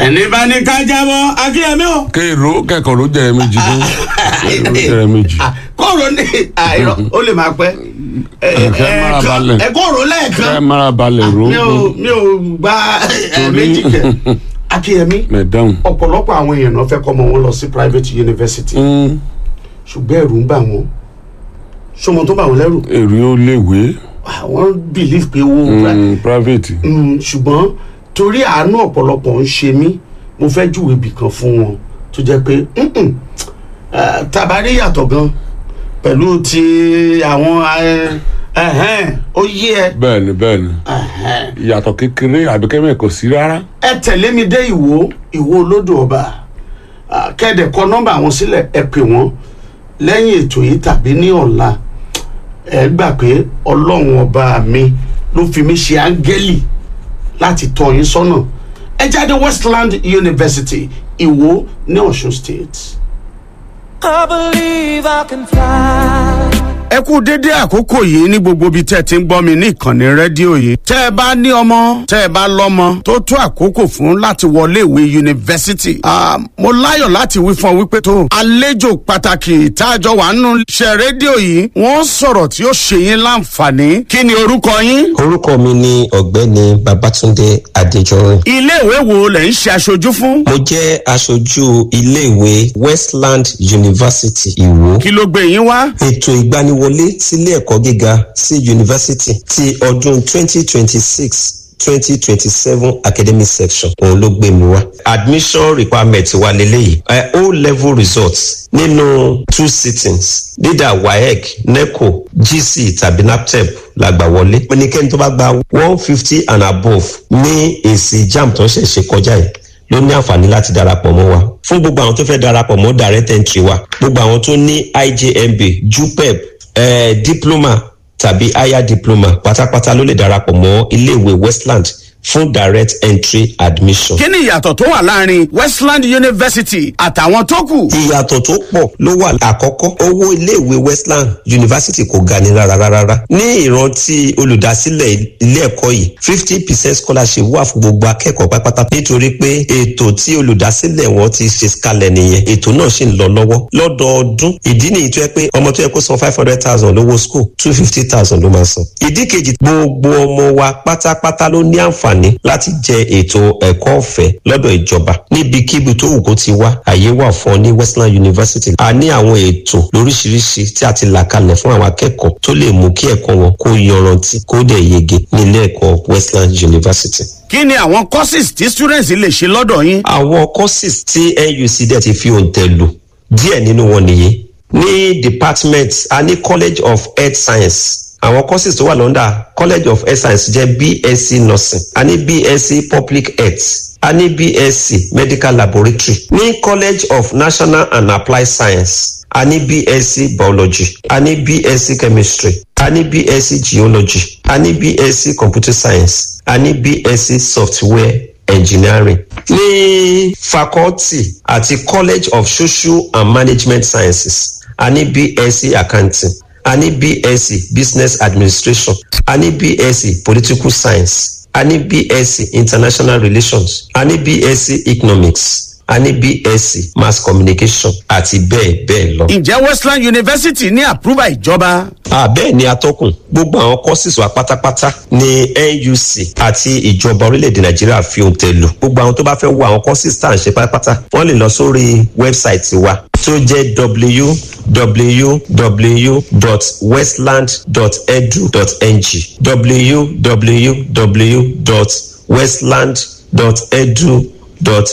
ẹni bá ní ká jábọ́ akínyẹmí o. kéèrò kẹkọọ ló jẹ méjì fún kéèrò jẹ méjì. kóòrò ní àìrọ ó lè máa pẹ́. Kẹ́ mára balẹ̀. ẹ kóòrò kẹ lẹ́ẹ̀kan mara balẹ̀ ro mi ò mi ò gba ẹ méjì kẹ akínyẹmí mẹdáhùn. ọ̀pọ̀lọpọ̀ àwọn èèyàn náà fẹ́ kọ́ ọmọ wọn lọ sí private university ṣùgbọ́n ẹ̀rù ń bà wọ́n ṣọmọ tó bà wọ́n lẹ́rù èrè ó léwé àwọn believe pé owó private. Mm, ṣùgbọ́n torí àánú ọ̀pọ̀lọpọ̀ ń ṣe mí mo fẹ́ júwèé ibì kan fún wọn tó jẹ́ pé mm-mm, eh, tabari yàtọ̀ gan pẹ̀lú ti àwọn eh, ẹ̀hẹ́n, ó yé ẹ bẹ́ẹ̀ni bẹ́ẹ̀ni ẹ̀hẹ́n. ìyàtọ̀ kékeré àbíkẹ́mẹ̀ kò sí rárá. ẹ tẹ̀lé mi dé ìwò ìwò olódò ọba Ah, kẹ́ẹ̀dẹ̀ kọ nọ́mbà wọn sílẹ̀ ẹ pè wọ́n lẹ́yìn ètò yìí tàbí ní ọ̀la ẹ gbà pé ọlọ́run ọba mi ló fi mí ṣe áńgẹ́lì láti tọ́ yín sọ́nà ẹ jáde westland university ìwò ní ọ̀ṣun state. I believe I can fly. ẹ kú dédé àkókò yìí ní gbogbo ibi tẹ́ ẹ ti ń gbọ́ mi ní ìkànnì rédíò yìí. tẹ́ ẹ bá ní ọmọ tẹ́ ẹ bá lọ́mọ tó tó àkókò fún láti wọlé ìwé yunifásitì. Ah, mo láyọ̀ láti wí fún ọ wípé tó àlejò pàtàkì táàjọ wà nínú iṣẹ́ rédíò yìí wọ́n sọ̀rọ̀ tí ó ṣe yín láǹfààní. kí ni orúkọ yín? orúkọ mi ni ọ̀gbẹ́ni babatunde adéjọrin ilé ìwé wo lẹ̀ ń ṣe aṣojú fún? mo jẹ́ aṣojú iléèwé westland university ìwó kí ló gbé yín wá? ètò ìgbaniwọlé sílé ẹ̀kọ́ gíga sí yunifásitì ti ọdún 2026 2027 academic section òun ló gbé mi wá admission requirement wa leléyìí ẹ o level results nínú two sittings leader waec neco gc tàbí naptep la gbà wọlé ẹnikẹ́ni tó bá gba one fifty and above ní èsì jam tó ṣẹ̀ṣẹ̀ kọjá yìí ló ní àǹfààní láti darapọ̀ mọ́ wa fún gbogbo àwọn tó fẹ́ darapọ̀ mọ́ direct entry wa gbogbo àwọn tó ní ijmb jupep eh, diploma tàbí higher diploma pátápátá ló lè darapọ̀ mọ́ iléèwé westland fún direct entry admission. kí ni ìyàtọ̀ tó wà láàrin westland university àtàwọn tó kù? ìyàtọ̀ tó pọ̀ ló wà àkọ́kọ́ owó iléèwé westland university kò ga ni rárá rárá ní ìrántí olùdásílẹ̀ ilé ẹ̀kọ́ yìí fifty percent scholarship wà fún gbogbo akẹ́kọ̀ọ́ pátápátá nítorí pé ètò tí olùdásílẹ̀ wọn ti ṣe kalẹ̀ nìyẹn ètò náà sì ń lọ lọ́wọ́ lọ́dọọdún ìdí nìyí tó yẹ pé ọmọ tó yẹ kó san five hundred thousand lówó school two fifty thousand ló máa san ìdí kejì gbogbo ọmọ wa pátápátá ló ní àǹfààní láti jẹ ètò ẹ̀kọ́ ọ̀fẹ́ lọ́dọ̀ ìjọba níbikíbi tó wù kó ti wá àyè wà fún ọ ní westland university a ní àwọn ètò lóríṣiríṣi tí a ti là kalẹ̀ fún àwọn akẹ́kọ̀ọ́ tó lè mú kí ẹ̀kọ́ wọn kó yanrantí kó dẹ̀ yege ní ilé ẹ̀kọ́ westland university kí ni àwọn courses tí students lè ṣe lọ́dọ̀ yín? àwọn courses tí nuc dẹ̀ ti fi òǹtẹ̀ lò díẹ̀ nínú wọn nìyí ní department a ní college of health science àwọn courses tó wà lọ́ndà college of health science jẹ́ bsc nursing a ní bsc public health a ní bsc medical laboratory ní college of national and applied science a ní bsc biology a ní bsc chemistry a ní bsc geology a ní bsc computer science a ní bsc software engineering ní faculty àti college of social and management sciences a ní bsc accounting a ní bsc business administration a ní bsc political science a ní bsc international relations a ní bsc economics a ní bsc mass communication àti bẹ́ẹ̀ bẹ́ẹ̀ lọ. ǹjẹ́ westland university ní àpúrúbà ìjọba? àbẹ́ẹ̀ ni atọ́kùn gbogbo àwọn courses wa pátápátá ní nuc àti ìjọba orílẹ̀-èdè nàìjíríà fi ohun tẹ̀ lò gbogbo àwọn tó bá fẹ́ wo àwọn courses tá à ń ṣe pátápátá wọ́n lè lọ sórí wẹ́bsáìtì wa tó jẹ́ www.westland.edu.ng www.westland.edu.ng